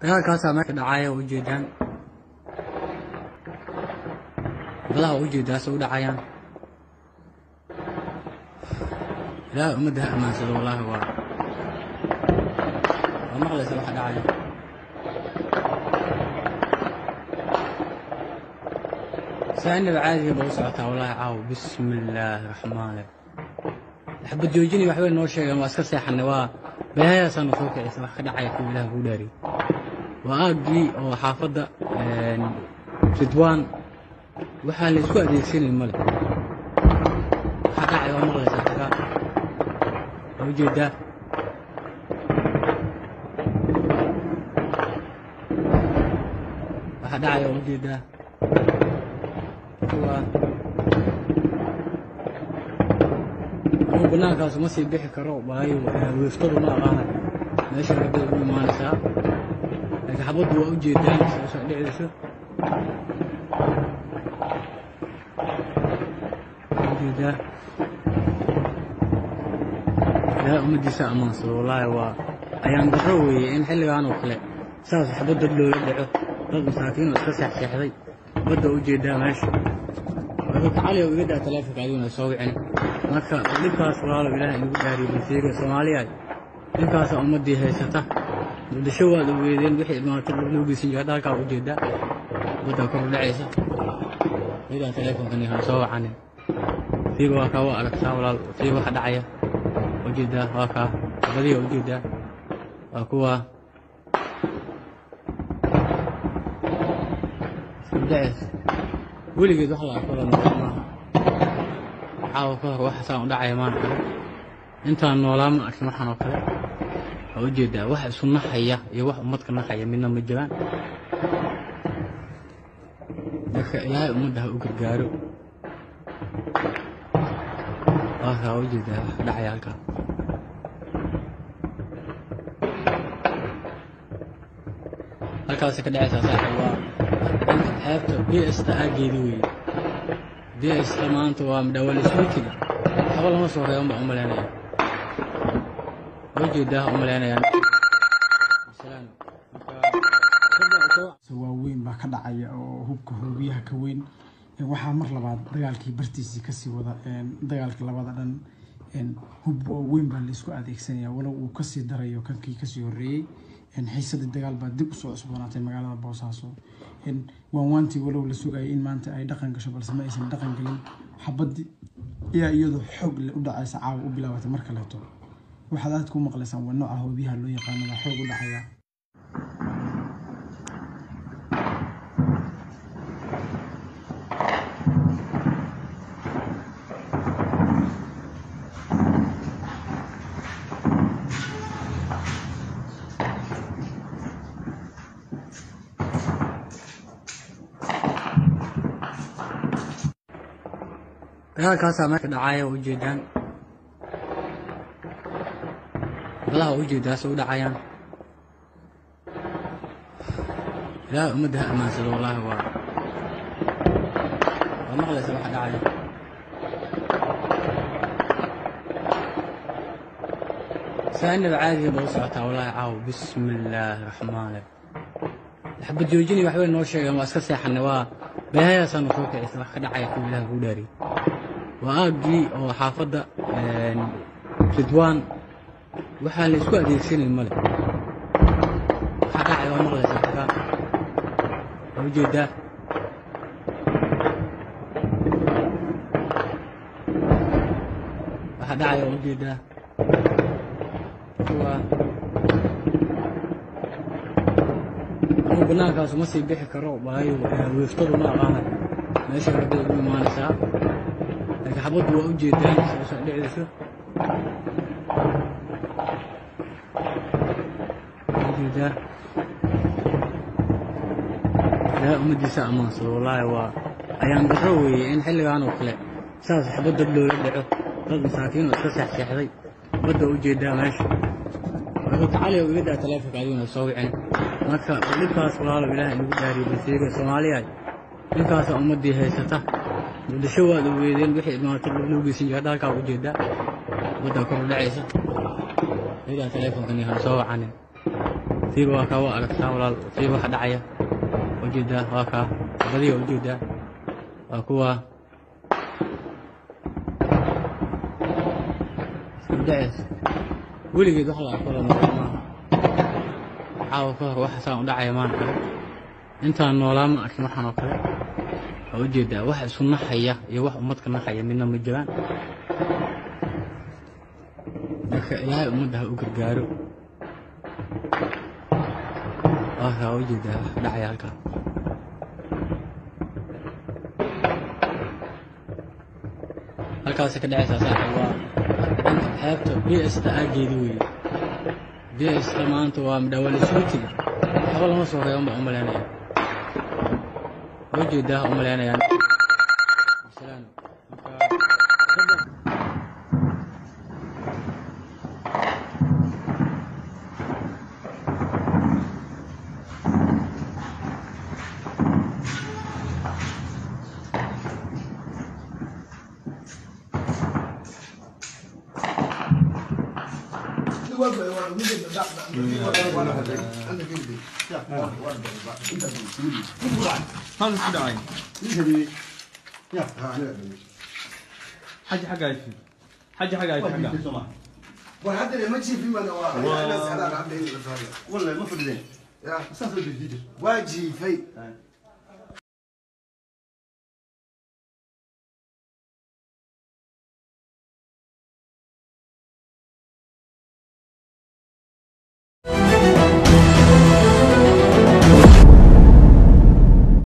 dagaalkaasaa meesha dhacaya oo ujeedaan badaha oo ujeedaas u dhacayaan ilaahay ummadda ha ammaansado wallaahi waa waa maqlaysa waxa dhacaya saa inaba caadiga ba u socotaa wallaahi caaw bismi illaahi raxmaani xabad joojini waxbay noo sheegeen waa iska seexanay waa beehayaasaana soo kicisa wax ka dhacaya kuwa ilaah kuu dhaariy waa aaggii oo xaafadda ridwaan waxaa la isku adeegsanay male waxaa dhacay waa maqlaysaa tagaa waa ujeedaa waxaa dhacay waa ujeedaa waa anuu banaankaas ma sii bixi karo waayo weeftadu ma aqaana meesha rabay ugu imaanaysaa laakiin xabaddu waa ujeedaan soo dhicayso ujeedaa ilaahay ummaddiisa ammaansado wallaahi waa ayaan darro weeye in xilligan oo kale saas xabad dad loola dhaco dad masaakiin oo iska seexseexday badda ujeedaa meesha marka cali oo iga daa taleefonka adiguna soo wicin marka dhibkaas walaalo ilaahay inagu dhaariyo balseega soomaaliyaay dhibkaasa ummaddii haysata muqdisho waad ogeedeen wixii imaato loo geysan jira halkaa ujeedaa badda kor u dhacaysa igaa taleefonkan yahaan soo wacanin fiiga waa kaa waa aragtaa walaal fiiga waxa dhacaya ujeedaa waa kaa badiya ujeedaa waa kuwa isdhacaysa weligeed wax la arko la noqon maaha caawa ka hor wax saan u dhacaya maan kale intaan noolaa ma arkin waxaan oo kale waxaa ujeedaa wax isu naxaya iyo wax ummadka naxaya midna ma jiraan marka ilaahay ummadda ha u gargaaro waa kaa ujeedaa wax dhacaya halkaa halkaasi ka dhacaysaa saaxiib waa xeebta bsta aageedi weeye bsta maanta waa midhawal iswiitiga waxba lama soo reeban baan u malaynaya ujeedaa u malaynayaan waaweyn baa ka dhacaya oo hubka hoobiyaha ka weyn waxaa mar labaad dagaalkii bartiisii kasii wada dagaalka labada dhan hub weyn baa laisku adeegsanaya walow uu kasii darayo kankii kasii horeeyey xiisadii dagaal baa dib usoo cusboonaatay magaalada boosaaso waanwaantii walow la sugayay in maanta ay dhaqan gasho balse ma aysan dhaqan gelin xabadii ayaa iyadoo xoog u dhacaysa caawa u bilaabatay mar kaleeto waxaad aad ku maqlaysaan waa nooca hoobiyaha loo yaqaano waa xoog u dhacaya dagaalkaasaa meesha dhacaya oo ujeedaan badaha oo ujeedaas u dhacayaan ilaahay ummadda ha ammaansado wallaahi waa waa maqlaysa waxa dhacaya saa inaba caadiga ba u socotaa wallaahi caaw bismi illaahi raxmaani xabad joojini waxbay noo sheegeen waa iska seexanay waa beehayaasaana soo kicisa wax ka dhacaya kuwa ilaah kuu dhaariy waa aaggii oo xaafadda ridwaan waxaa la isku adeegsanay male waxaa dhacay waa maqlaysaa tagaa waa ujeedaa waxaa dhacay waa ujeedaa waa anuu banaankaas ma sii bixi karo waayo weeftadu ma aqaana meesha rabay ugu imaanaysaa laakiin xabaddu waa ujeedaan soo dhicayso ujeedaa ilaahay ummaddiisa ammaansado wallaahi waa ayaan darro weeye in xilligan oo kale saas xabad dad loola dhaco dad masaakiin oo iska seexseexday badda ujeedaa meesha marka cali oo iga daa taleefonka adiguna soo wicin marka dhibkaas walaalo ilaahay inagu dhaariyo balseega soomaaliyaay dhibkaasa ummaddii haysata muqdisho waad ogeedeen wixii imaato loo geysan jira halkaa ujeedaa badda kor u dhacaysa igaa taleefonkan yahaan soo wacanin tiiba waa kaa waa aragtaa walaal tiiba waxa dhacaya ujeedaa waa kaa badiya ujeedaa waa kuwa isdhaceys weligeed wax la arko la noqon maaha caawa ka hor waxa saan u dhacaya maan arag intaan noolaa ma arkin waxaan oo kale waa ujeedaa wax isu naxaya iyo wax ummadka naxaya midna ma jiraan marka ilaahay ummadda ha u gargaaro waa kaa ujeedaa wax dhacaya halkaa halkaasi ka dhacaysaa saaxiib waa dhanka xeebta bsta aageedi weeye bsta maanta waa midhawal iswitiga waxba lama soo reeban baa umaleynaya ujeedaa ha umaleynayaan هذا ايش داعي؟ حاجة حاجة عايشين حاجة حاجة عايشين حاجة وهذا اللي ماشي في من و- الناس على عبد ولا المفروض زين يا اساس الجديد واجي في